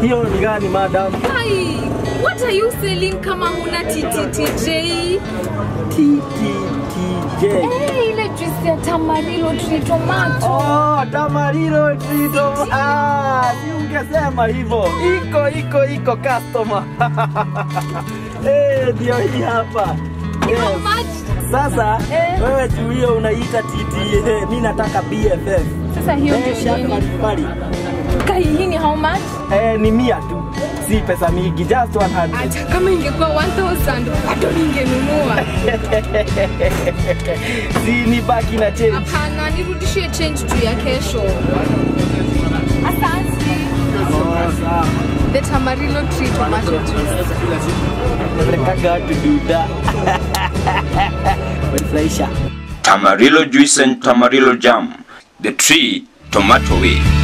Hiyo ni gani madam? Ai, what are you selling kama huna TTTJ? TTTJ. Eh, ile juice ya tamarilo tree tomato. Oh, tamarilo trito. Ah, si ungesema hivyo. Iko iko iko customer. Eh, ndio hii hapa. How Yes. much? Sasa Eh. wewe juu hiyo unaita TTA, mimi nataka BFF. Sasa hiyo Eh, ndio shaka nini? mbalimbali. Kai hii ni how much? Eh, ni mia tu, si pesa mingi, just 100. Hata kama ingekuwa 1000 bado ningenunua. si ni baki na change. Hapana, nirudishie change tu ya kesho. Asante. Oh, sawa. The Tamarillo tree tomato juice. Natakaga watu duda. Wanifurahisha. Tamarillo juice and Tamarillo jam. The tree tomato way.